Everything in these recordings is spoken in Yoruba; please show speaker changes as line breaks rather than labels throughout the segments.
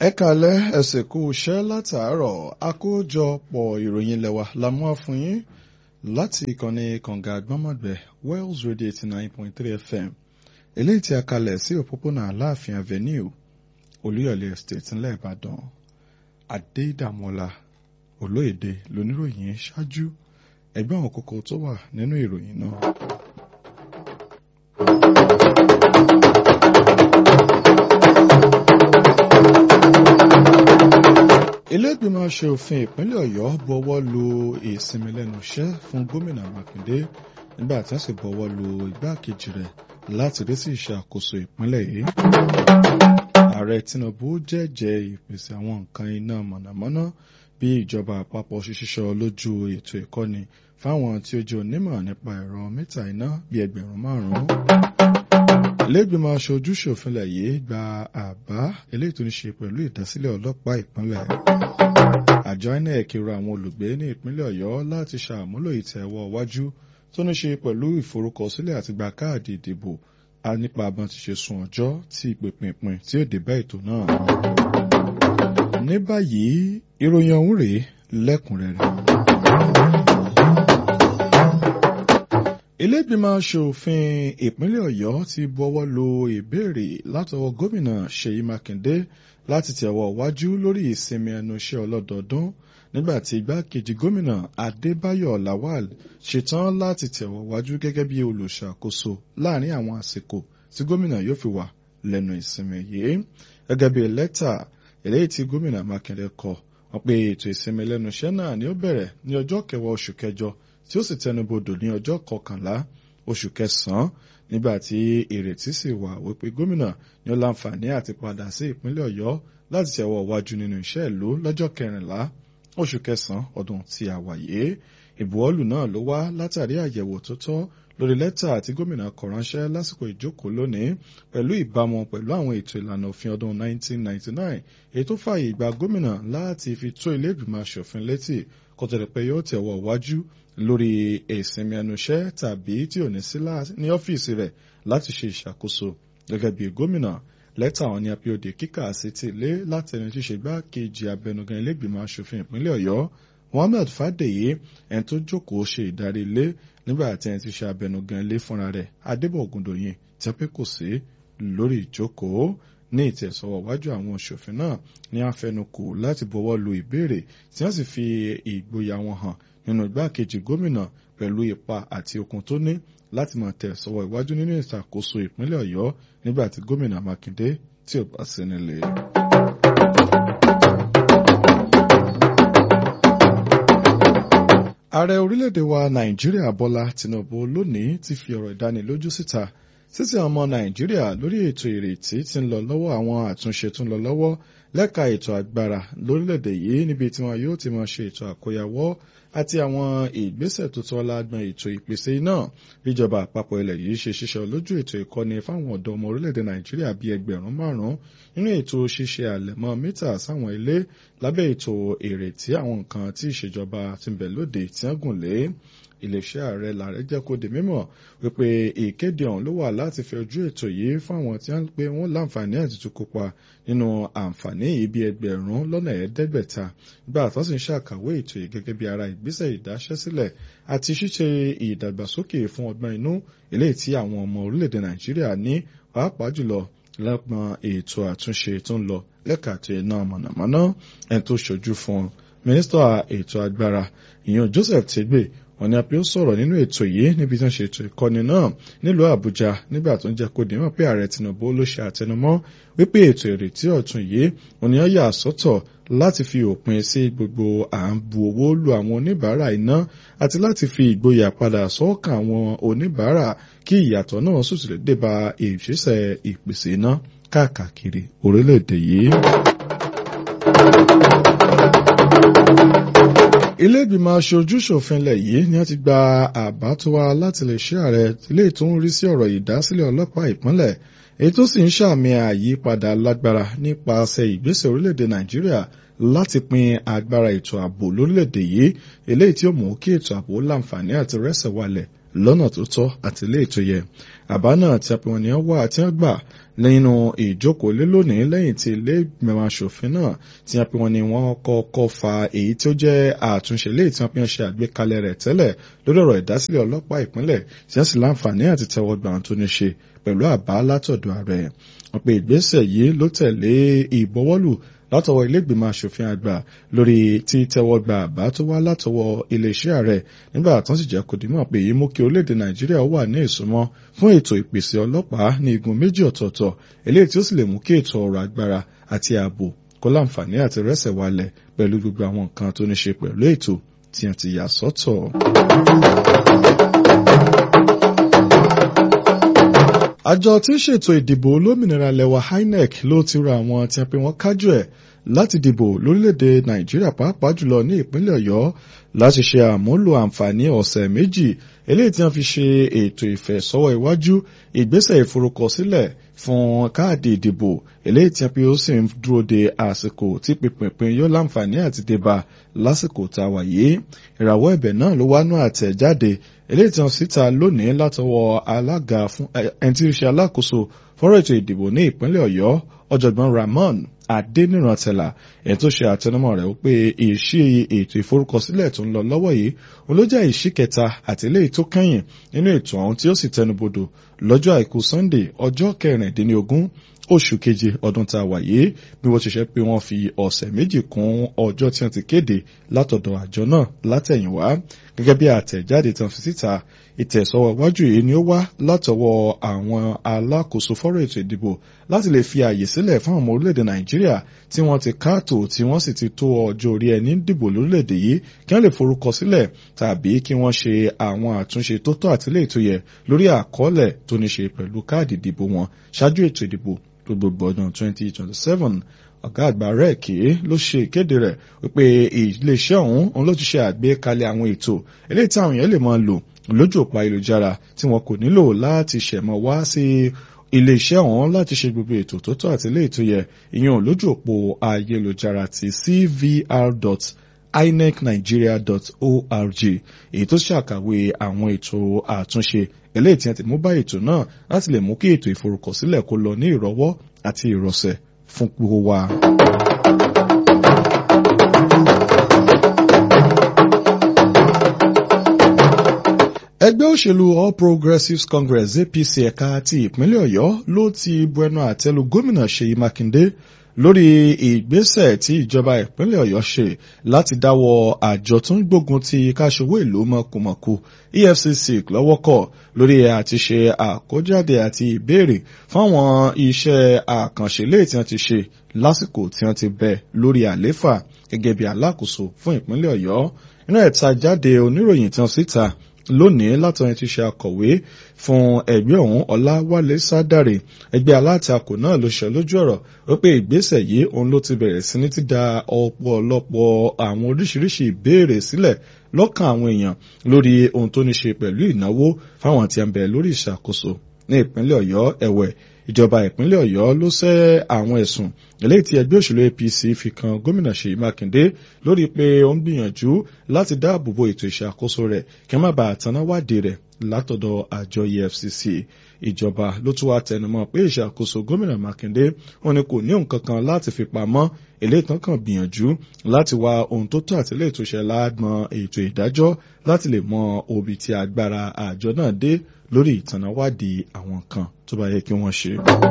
ẹ kàlẹ́ ẹsẹ̀ kú iṣẹ́ látàárọ̀ àkójọpọ̀ ìròyìn lẹ́wà la mú wá fún yín láti ìkànnì kànga àgbọ́mọ̀gbẹ́ Wells Radio eighty nine point three FM eléyìí tí a kalẹ̀ sí òpópónà Aláàfin Avenue Olúyọ̀lé Estate ńlẹ̀ Ìbàdàn Adédàmọ́lá Olóyèdè lóníròyìn ṣáájú ẹgbẹ́ àwọn kókó tó wà nínú ìròyìn náà. ilé-ìgbìmọ̀ aṣòfin ìpínlẹ̀ ọ̀yọ́ bọwọ́ lu ìsinmi lẹ́nu iṣẹ́ fún gómìnà mákindé nígbà tí wọ́n sì bọwọ́ lu igbákejì rẹ̀ láti rí sí ìṣàkóso ìpínlẹ̀ yìí. ààrẹ tinubu jẹ́jẹ́ ìpèsè àwọn nǹkan iná mọ̀nàmọ́ná bí ìjọba àpapọ̀ ṣiṣọ́ lójú ètò ìkọ́ni fáwọn tí ó jẹ́ onímọ̀ nípa ẹ̀rọ mítà iná bíi ẹgbẹ̀rún márùn-ún ilé-ìgbìmọ̀ aṣojú ṣòfinlẹ̀ yìí gba àbá eléyìí tó ní ṣe pẹ̀lú ìdásílẹ̀ ọlọ́pàá ìpínlẹ̀. àjọ inec rọ àwọn olùgbé ní ìpínlẹ̀ ọ̀yọ́ láti ṣàmúlò ìtẹ̀wọ́ iwájú tó ní ṣe pẹ̀lú ìforúkọsílẹ̀ àti gba káàdì ìdìbò nípa abọ́n ti ṣe sùn ọjọ́ tí ìpèpìnpìn tí ó dé bá ètò náà. ní báyìí ìròyìn ọ̀hún rèé lẹ́kùnrẹ́rẹ́. ilé-ìgbìmọ̀ aṣòfin ìpínlẹ̀ ọ̀yọ́ ti bọwọ́ lu ìbéèrè látọwọ́ gómìnà ṣèyí mákindé láti tẹ̀wọ́ wájú lórí ìsinmi ẹnu iṣẹ́ ọlọ́dọọdún nígbàtí igbákejì gómìnà adébáyọ̀ lawal ṣetán láti tẹ̀wọ́ wájú gẹ́gẹ́ bí olùṣàkóso láàrin àwọn àsìkò tí gómìnà yóò fi wà lẹ́nu ìsinmi yìí gẹ́gẹ́ bí lẹ́tà eléyìí tí gómìnà mákindé kọ wọ́n pé ètò ìsinmi lẹ́nu iṣẹ́ náà ni ó bẹ̀rẹ̀ ní ọjọ́ kẹwàá oṣù kẹjọ tí ó sì tẹnubodò ní ọjọ́ kọkànlá oṣù kẹsàn-án nígbà tí ìrètí sì wà wípé gómìnà ní ó láǹfààní àti padà sí ìpínlẹ̀ ọ̀yọ́ láti tẹ̀wọ́ wájú nínú iṣẹ́ ìlú lọ́jọ́ kẹrìnlá oṣù kẹsàn-án ọdún tí a wà yìí ìbuwọ́lù náà ló wá látàrí àyẹ̀wò tó tọ́ lórí lẹ́tà tí gómìnà kọ ránṣẹ́ lásìkò ìjókòó lónìí pẹ̀lú ìbámu pẹ̀lú àwọn ètò ìlànà òfin ọdún 1999 èyí tó fààyè gba gómìnà láti fi tó ilé ìgbìmọ̀ aṣòfin létí kó tó di pé yóò tẹ̀wọ́ wájú lórí ìsinmi ẹnu iṣẹ́ tàbí tí ò ní sí ní ọ́fíìsì rẹ̀ láti ṣe ìṣàkóso gẹ́gẹ́ bí gómìnà lẹ́tà àwọn ní apíòde kíkà sí ti lé láti ẹni tí ṣe gbákejì abẹnugan ilégbìmọ̀ asòfin ìpínlẹ̀ ọ̀yọ́ Muhammed Fádèyí ẹni tó jókòó ṣe ìdarí ilé nígbà tí ẹni tí ṣe abẹnugan ilé fúnra rẹ̀ Adébọ̀ Ògùndòyìn tí pé kò sí lórí ìjókòó ní ìtẹ̀sọ̀wọ̀ wájú àwọn òṣòfin náà ní àfẹnukò láti bọwọ́ lu ìbéèrè tí wọ́n sì fi ìgboyà wọn hàn nínú igbákejì gómìnà pẹ̀lú ipa àti okun tó ní láti máa tẹ̀ sọ́wọ́ iwájú nínú ìṣàkóso ìpínlẹ̀ ọ̀yọ́ nígbà tí gómìnà mákindé tí ò bá sí nílé. ààrẹ orílẹ̀-èdè wa nàìjíríà bọ́lá tinubu lónìí ti fi ọ̀rọ̀ ìdánilójú síta títí àwọn ọmọ nàìjíríà lórí ètò ìrètí tí ń lọ lọ́wọ́ àwọn àtúnṣe tó ń lọ lọ́wọ́ lẹ́ka ètò agbára lórílẹ̀‐èdè yìí níbi tí wọn yóò ti máa ṣe ètò àkóyawọ́ àti àwọn ìgbésẹ̀ tó tọ́ lágbọn ètò ìpèsè iná bíjọba àpapọ̀ ilẹ̀ yìí ṣe ṣiṣẹ́ lójú ètò ìkọ́ni fáwọn ọ̀dọ́ ọmọ orílẹ̀‐èdè nàìjíríà bíi ẹgbẹ̀rún márùn-ún nínú ètò ṣíṣe àlẹ̀mọ́ mítà sáwọn ilé lábẹ́ ètò ìrètí àwọn nǹkan tí ìṣèjọba ti ń bẹ lóde tí wọ́n gùn lé iléeṣẹ́ ààrẹ làárẹ̀ jẹ́ kó di mímọ̀ wípé ìkéde ọ̀hún ló wà láti fi ojú ètò yìí fáwọn tí wọ́n pé wọ́n láǹfààní àti tún kópa nínú àǹfààní yìí bí ẹgbẹ̀rún lọ́nà ẹ̀ẹ́dẹ́gbẹ̀ta gbà tó sì ń ṣàkàwé ètò yìí gẹ́gẹ́ bí ara ìgbésẹ̀ ìdáṣẹ́sílẹ̀ àti ṣíṣe ìdàgbàsókè fún ọgbọ́n inú eléyìí tí àwọn ọmọ orílẹ̀-èdè nàìjíríà ní pàápàá jùlọ lọ́pọ̀ ètò àtúnṣe tó ń lọ lẹ́ka ètò iná mọ̀nàmọ́ná ẹni tó ṣojú fún mínísítà ètò agbára ìyẹn Joseph Tegbe wọ́n ní apẹ ó sọ̀rọ̀ nínú ètò yìí níbi tí wọ́n ṣe ètò ìkọ́ni náà nílùú Àbújá nígbà tó ń jẹ́ kó dìímọ̀ pé ààrẹ Tinubu ló ṣe àtẹnumọ́ wípé ètò ìrètí ọ̀tun yìí wọ́n ní ó yà sọ́tọ̀ láti fi òpin sí gbogbo à ń bu owó lu àwọn oníbàárà iná àti láti fi ìgboyà padà sọ́kàn àwọn oníbàárà kí ìyàtọ̀ náà sì tún lè dé bá ìṣiṣẹ́ ìpèsè iná káàkiri orílẹ̀-èdè yìí. ilé ìgbìmọ̀ aṣojú-ṣòfin ilẹ̀ yìí ni wọ́n ti gba àbá tó wá láti lè ṣe ààrẹ ilé tó ń rí sí ọ̀rọ̀ ìdásílẹ̀ ọlọ́pàá ìpínlẹ̀ èyí tó sì ń ṣàmì àyípadà lágbára nípasẹ̀ ìgbésẹ̀ orílẹ̀-èdè nàìjíríà láti pín agbára ètò ààbò lórílẹ̀-èdè yìí eléyìí tí ó mú kí ètò ààbò láǹfààní àti rẹ́sẹ̀ walẹ̀ lọ́nà tó tọ́ àti ilé ètò yẹ àbá náà tí apẹ̀wọ̀n ni wọ́n wà tí wọ́n gbà nínú ìjókòó lé lónìí lẹ́yìn tí ilé ìgbìmọ̀ asòfin náà tí wọ́n pe wọn ni wọ́n kọ́kọ́ fa èyí tí ó jẹ́ àtúnṣe léyìí tí wọ́n fi hàn ṣe àgbékalẹ̀ rẹ̀ tẹ́lẹ̀ lórí ọ̀rọ̀ ìdásílẹ̀ ọlọ́pàá ìpínlẹ̀ tí wọ́n sì láǹfààní àti tẹ́wọ́ gbà tó ní ṣe pẹ̀lú àbá látọ̀dọ̀ ààrẹ wọ́n pe ìgbésẹ̀ yìí ló tẹ̀lé ìbọwọ́lù látọwọ́ ilégbìmọ̀ asòfin àgbà lórí títẹ́wọ́ gba àbá tó wá látọwọ́ iléeṣẹ́ ààrẹ nígbà tó sì jẹ́ kó dìímọ̀ pé èyí mú kí orílẹ̀-èdè nàìjíríà wà ní ìsúnmọ́ fún ètò ìpèsè ọlọ́pàá ní igun méjì ọ̀tọ̀ọ̀tọ̀ eléyìí tí ó sì lè mú kí ètò ọrọ̀ agbára àti ààbò kó láǹfààní àti rẹ́sẹ̀ walẹ̀ pẹ̀lú gbogbo àwọn nǹkan tó ní ṣe pẹ̀lú ètò tí wọ́n ti yà sọ́tọ̀. àjọ tí ń ṣètò ìdìbò olómìnira lẹwa INEC ló ti ra àwọn tí wọ́n pe wọ́n kájú ẹ̀ láti dìbò lórílẹ̀‐èdè nàìjíríà pàápàá jùlọ ní ìpínlẹ̀ ọ̀yọ́ láti ṣe àmúlò àǹfààní ọ̀sẹ̀ méjì eléyìí tí wọ́n fi ṣe ètò ìfẹ̀sọ́wọ́ iwájú ìgbésẹ̀ ìforúkọsílẹ̀ fún káàdì ìdìbò eléyìí tí wọ́n pe ó sì ń dúró de àsìkò tí pínpín yóò láǹfààní àti débà lásìkò tá a wà yìí ìràwọ̀ ẹ̀bẹ̀ náà ló wá nú àtẹ̀jáde eléyìí tí wọ́n síta lónìí látọwọ́ alága fún ẹni tí ó ṣe alákòóso fọ́rọ̀ ètò ìdìbò ní ìpínlẹ̀ ọ̀yọ́ ọ̀jọ̀gbọ́n Ramon Adénírántẹ̀là èyí tó ṣe àtẹnumọ́ rẹ̀ wípé ìṣí ètò ìforúkọsílẹ̀ tó ń lọ lọ́wọ́ yìí òun ló jẹ́ ìṣí kẹta àti eléyìí tó kẹ́yìn nínú ètò ọ̀hún tí ó sì tẹnubodò lọ́jọ́ àìkú Sunday ọjọ́ kẹrìndínlógún oṣù keje ọdún tá a wà yìí bí wọ́n ṣe ṣe pé wọ́n fi ọ̀sẹ̀ méjì kún ọjọ́ tí wọ́n ti kéde látọ̀dọ̀ àjọ náà látẹ̀yìnwá gẹ́gẹ́ bí àtẹ̀jáde tán fi síta ìtẹ̀sọ́wọ́ iwájú yìí ni ó wá látọwọ́ àwọn alákòóso fọ́rọ̀ ètò ìdìbò láti lè fi àyè sílẹ̀ fún àwọn orílẹ̀-èdè Nàìjíríà tí wọ́n ti káàtó tí wọ́n sì ti tó ọjọ́ orí ẹni dìbò lórílẹ̀-èdè yìí kí wọ́n lè forúkọ sílẹ̀ tàbí kí wọ́n ṣe àwọn àtúnṣe tó tọ́ àti lè tó yẹ lórí àkọọ́lẹ̀ tó ní ṣe pẹ̀lú káàdì ìdìbò wọn ṣáájú ètò ìdìbò gbogbo ọdún 2027 ọ̀gá àgbà rẹ̀ kì í ló ṣe ìkéde rẹ̀ wípé iléeṣẹ́ ọ̀hún òun ló ti ṣe àgbékalẹ̀ àwọn ètò eléyìí tí àwọn èèyàn lè máa lò lójú òpó ayélujára tí wọn kò nílò láti ṣẹ̀mọ́ wá sí iléeṣẹ́ ọ̀hún láti ṣe gbogbo ètò tó tọ́ àti eléyìí tó yẹ ìyẹn lójú òpó ayélujára ti cvr inecnigeria.org èyí tó ṣàkàwé àwọn ètò àtúnṣe eléyìí tí wọ́n ti mú bá ètò náà láti lè mú kí ètò ìforúkọsílẹ̀ kó lọ ní ìrọ̀wọ́ àti ìrọ̀sẹ̀ fún gbogbo wa. ẹgbẹ́ òṣèlú All Progressives Congress APC ẹ̀ka ti ìpínlẹ̀ Ọ̀yọ́ ló ti bu ẹnu àtẹ́lu gómìnà Ṣèyí Mákindé lórí ìgbésẹ̀ tí ìjọba ìpínlẹ̀ Ọ̀yọ́ ṣe láti dáwọ́ àjọ tó ń gbógun ti káṣowó ìlú mọ̀kùmọ̀kù EFCC lọ́wọ́ kọ̀ lórí àti ṣe àkójáde àti ìbéèrè fáwọn iṣẹ́ àkànṣe léè tí wọ́n ti ṣe lásìkò tí wọ́n ti bẹ̀ lórí àléfà gẹ́gẹ́ bí alákòóso fún ìpínlẹ̀ Ọ̀yọ́ inú ẹ̀ta jáde oníròyìn tán síta lónìí látọ̀rin ti ṣe akọ̀wé fún ẹgbẹ́ ọ̀hún ọláwálé sádàrè ẹgbẹ́ alátakò náà ló ṣe lójú ọ̀rọ̀ wípé ìgbésẹ̀ yìí òun ló ti bẹ̀rẹ̀ sí ní ti da ọ̀pọ̀lọpọ̀ àwọn oríṣiríṣi ìbéèrè sílẹ̀ lọ́kàn àwọn èèyàn lórí ohun tó ní ṣe pẹ̀lú ìnáwó fáwọn tí ń bẹ lórí ìṣàkóso ní ìpínlẹ̀ ọ̀yọ́ ẹ̀wẹ̀ ìjọba ìpínlẹ̀ ọ̀yọ́ ló sẹ́ àwọn ẹ̀sùn eléyìí tí ẹgbẹ́ òṣèlú apc fi kan gómìnà ṣèyí mákindé lórí pé ó ń gbìyànjú láti dáàbò bo ètò ìṣàkóso rẹ̀ kí wọ́n má bàa tanná wádìí rẹ̀ látọ̀dọ̀ àjọ efcc ìjọba ló tún wá tẹnumọ́ pé ìṣàkóso gómìnà mákindé wọn ni kò ní nǹkan kan láti fi pamọ́ eléyìí tán kàn gbìyànjú láti wá ohun tó tó àti eléyìí tó ṣe láàgbọn ètò ìdájọ́ láti lè mọ òbí tí agbára àjọ náà dé lórí ìtànáwádìí àwọn kan tó bá yẹ kí wọ́n ṣe.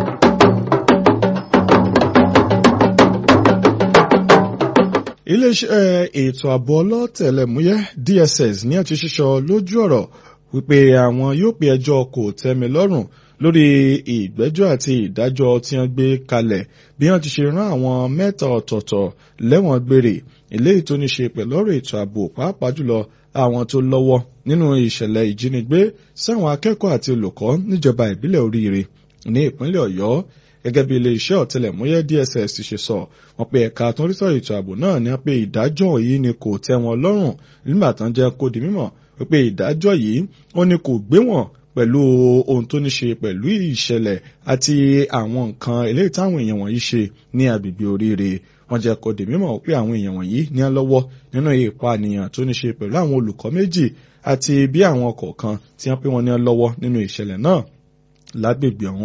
iléeṣẹ́ ètò ààbò ọlọ́tẹ̀lẹ̀múyẹ́ DSS ní àti ṣíṣọ lójú ọ̀rọ̀ wípé àwọn yóò pe ẹjọ́ kò tẹ́mi lọ́rùn lórí ìgbẹ́jọ́ àti ìdájọ́ tí wọ́n gbé kalẹ̀ bí wọ́n ti ṣe rán àwọn mẹ́ta ọ̀tọ̀ọ̀tọ̀ lẹ́wọ̀n gbére eléyìí tó ní ṣe pẹ̀lú ọ̀rọ̀ ètò ààbò pàápàá jùlọ àwọn tó lọ́wọ́ nínú ìṣẹ̀lẹ̀ ìjínigbé sáwọn akẹ́kọ̀ọ́ àti olùkọ́ níjọba ìbílẹ̀ oríire ní ìpínlẹ̀ ọ̀yọ́ gẹ́gẹ́ bí iléeṣẹ́ ọ̀tẹlẹ̀múyẹ́ DSS ti ṣe sọ wọ́n pe ẹ̀ka tó ń rí sọ̀rọ̀ ètò ààbò náà ní pé ìdájọ́ yìí ni kò tẹ́ wọn lọ́rùn nígbà tán jẹ́ kó di mímọ̀ wípé ìdájọ́ yìí ó ní kò gbé wọn pẹ̀lú ohun tó ní ṣe pẹ̀lú ìṣẹ̀lẹ̀ àti àwọn nǹkan eléyìí táwọn èèyàn wọ̀nyí ṣe ní agbègbè oríire wọ́n jẹ́ kó di mímọ̀ pé àwọn èèyàn wọ̀nyí ní á lọ́wọ́ nínú ìpànìyàn tó ní ṣe pẹ̀lú àwọn olùkọ́ méjì àti bí àwọn ọkọ̀ kan tí wọ́n pé wọ́n ní á lọ́wọ́ nínú ìṣẹ̀lẹ̀ náà lágbègbè ọ̀hún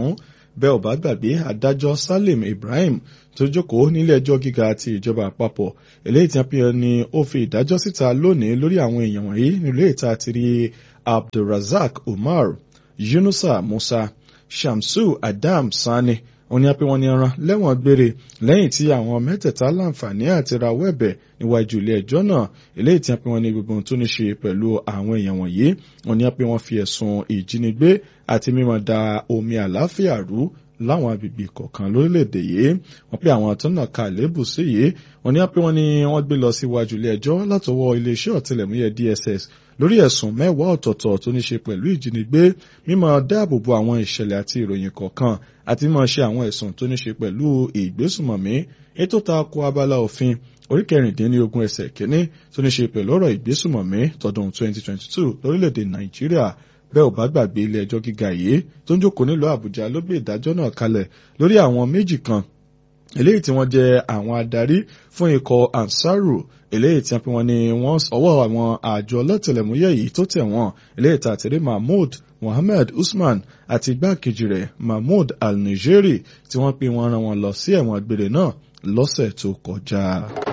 bẹ́ẹ̀ ò bá gbàgbé adájọ́ Salim Ibrahim tó jókòó nílé ẹjọ́ gíga ti ìjọba àpapọ̀ eléyìí tí wọ́n fi ni ó fi ìdájọ́ síta lónìí lórí àwọn èèyàn wọ̀nyí nílé ìta ti rí Abdulrazak Umar Yunusa Musa Shamsu Adam Sani wọ́n ní pé wọ́n ní ẹran lẹ́wọ̀n gbére lẹ́yìn tí àwọn mẹ́tẹ̀ẹ̀ta láǹfààní àti rawọ́ ẹ̀bẹ̀ níwájú ilé ẹjọ́ náà eléyìí tí wọ́n pe wọ́n ní gbogbo ohun tó ní ṣe pẹ̀lú àwọn èèyàn wọ̀nyí wọ́n ní pé wọ́n fi ẹ̀sùn ìjínigbé àti mímọ̀ da omi àláfíà rú láwọn agbègbè kọ̀ọ̀kan lórílẹ̀‐èdè yìí wọ́n pe àwọn tó nà ká lébù sí yìí wọ́n ní pé wọ́n ní wọ́n gbé lọ síwájú ilé ẹjọ́ látọwọ́ iléeṣẹ́ ọ̀tẹlẹ̀múyẹ́ DSS lórí ẹ̀sùn mẹ́wàá ọ̀tọ̀ọ̀tọ̀ tó ní ṣe pẹ̀lú ìjínigbé mímọ̀ dáàbòbò àwọn ìṣẹ̀lẹ̀ àti ìròyìn kọ̀ọ̀kan àti mímọ̀ ṣe àwọn ẹ̀sùn tó ní ṣe pẹ̀lú ìgbésùmọ̀mí ètò tako abala òfin orí kẹrìndínlógún ẹsẹ̀ kínní tó ní ṣe pẹ̀lú ọ̀rọ̀ ìgbésùmọ̀mí tọdún 2022 lórílẹ̀‐èdè Nàìjíríà bẹ́ẹ̀ ò bá gbàgbé ilé ẹjọ́ gíga yìí tó ń jókòó nílùú Àbújá ló gbé ìdájọ́ náà kalẹ̀ lórí àwọn méjì kan eléyìí tí wọ́n jẹ́ àwọn adarí fún ikọ̀ Ansaru eléyìí tí wọ́n ní wọ́n ọwọ́ àwọn àjọ ọlọ́tẹlẹ̀múyẹ́ yìí tó tẹ̀ wọ́n eléyìí tí àtẹ̀rí Mahmood Mohammed Usman àti igbákejì rẹ̀ Mahmood Al-Nigeri tí wọ́n pe wọ́n rán wọn lọ sí ẹ̀wọ̀n gbére náà lọ́sẹ̀ tó kọjá.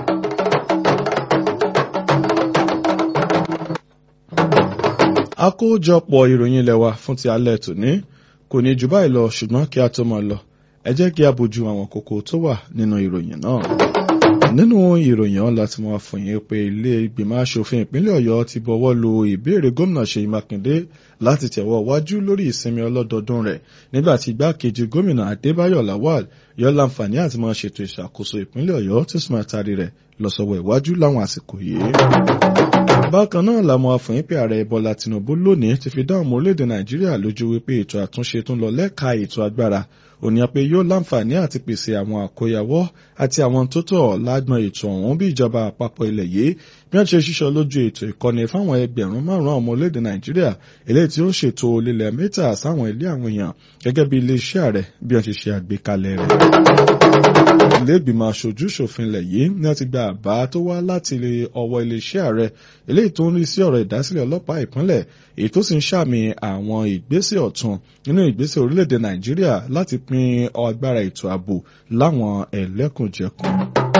àkójọpọ̀ ìròyìn ilẹ̀ wa fún ti alẹ́ tòní kò ní jù báyìí lọ ṣùgbọ́n kí a tó máa lọ ẹ jẹ́ kí a bójú àwọn kókó tó wà nínú ìròyìn náà. nínú ìròyìn ọ̀la tí wọ́n fún yín pé ilé ìgbìmọ̀ asòfin ìpínlẹ̀ ọ̀yọ́ ti bọ̀wọ́ lu ìbéèrè gómìnà ṣèyí mákindé láti tẹ̀wọ́ wájú lórí ìsinmi ọlọ́dọọdún rẹ̀ nígbà tí igbákejì gómìnà adébáyọ̀ lawal yọ láǹfààní àti máa ṣètò ìṣàkóso ìpínlẹ̀ ọ̀yọ́ tí sì máa taari rẹ̀ lọ sọ́wọ́ ìwájú láwọn àsìkò yìí bákan náà làwọn afọyín pé ààrẹ bọ́lá tinubu lónìí ti fi dáhùn orílẹ̀-èdè nàìjíríà lójú wípé ètò àtúnṣe tó ń lọ lẹ́ka ètò agbára òní pé yóò láǹfààní àti pèsè àwọn àkóyawọ́ àti àwọn tó tọ́ lágbọn ètò ọ̀hún bí ìjọba àpapọ̀ ilẹ̀ yìí bí wọ́n ṣe ṣiṣọ́ lójú ètò ìkọ́ni fáwọn ẹgbẹ̀rún márùn-ún ọmọ orílẹ̀-èdè nàìjíríà eléyìí tí ó ṣètò lílẹ̀ mítà sáwọn ilé àwọn èèyàn gẹ́gẹ́ bí iléeṣẹ́ ààrẹ bí wọ́n ṣe ṣe àgbékalẹ̀ rẹ̀ ilé ìgbìmọ̀ aṣojú ṣòfin ilẹ̀ yìí ni wọ́n ti gba àbá tó wá láti ọwọ́ iléeṣẹ́ ààrẹ eléyìí tó ń rí sí ọ̀rọ̀ ìdásílẹ̀ ọlọ́pàá ìpínlẹ̀ èyí tó sì ń ṣàmì àwọn ìgbésẹ̀ ọ̀tun nínú ìgbésẹ̀ orílẹ̀-èdè nàìjíríà láti pín agbára ètò ààbò láwọn ẹlẹ́kùnjẹkùn.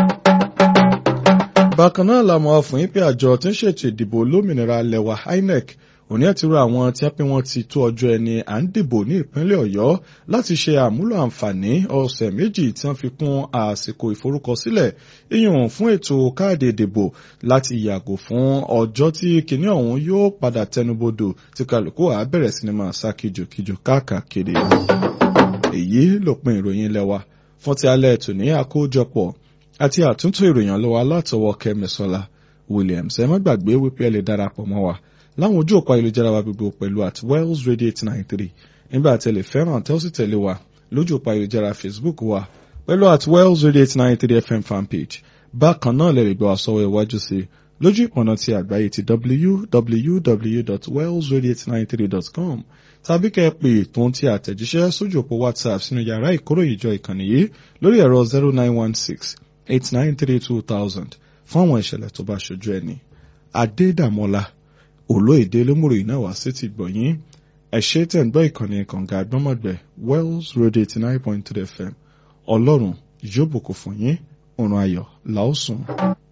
bákan náà làwọn afọyín pé àjọ tí ń ṣètò ìdìbò olómìnira lẹwa INEC òní ẹ̀ ti rọ àwọn tí wọ́n pé wọ́n ti tó ọjọ́ ẹni à ń dìbò ní ìpínlẹ̀ ọ̀yọ́ láti ṣe àmúlò àǹfààní ọ̀sẹ̀ méjì tí wọ́n fi kún àsìkò ìforúkọsílẹ̀ ìyún fún ètò káàdì ìdìbò láti yàgò fún ọjọ́ tí kinní ọ̀hún yóò padà tẹnubodò tí kálukú á bẹ̀rẹ̀ sí ni máa sá kìjokìjo káàkiri. èyí lópin ìròyìn lẹ́wà fún ti alẹ́ ètò ní àkójọpọ̀ àti àtúntò ìròyìn lọ́wọ́ látọwọ́ kẹ́mẹ́sọ́lá Williams ẹ má gbàgbé wípé ẹ lè darapọ̀ mọ́ wa láwọn ojú òpó ayélujára wa gbogbo pẹ̀lú at wells radio eight nine three nígbà tí ẹ lè fẹ́ràn tẹ́ ó sì tẹ̀lé wa lójú òpó ayélujára facebook wa pẹ̀lú at wells radio eight nine three fm fanpage bákan náà lè lè gbọ́ àsọwọ́ iwájú sí lójú ìpọ̀nà ti àgbáyé ti www.wellsradio893.com tàbí kẹ́ ẹ pè tó ń ti àtẹ̀jíṣẹ́ sójú òpó whatsapp sínú yàrá ìkóròyìnjọ ìkànnì yìí lórí ẹ̀rọ zero nine one six eight nine three two thousand fún àwọn ìṣẹ̀lẹ̀ tó bá ṣojú ẹni adédàmọ́lá olóyèdè lómùrò iná wá sí ti gbọ̀nyìn ẹ̀ṣẹ́ tẹ̀ ń gbọ́ ìkànnì kànga àgbọ́mọ̀gbẹ́ wells radio eighty nine point three fm ọlọ́run yóò bùkún fún yín òrùn ayọ̀ làásùn.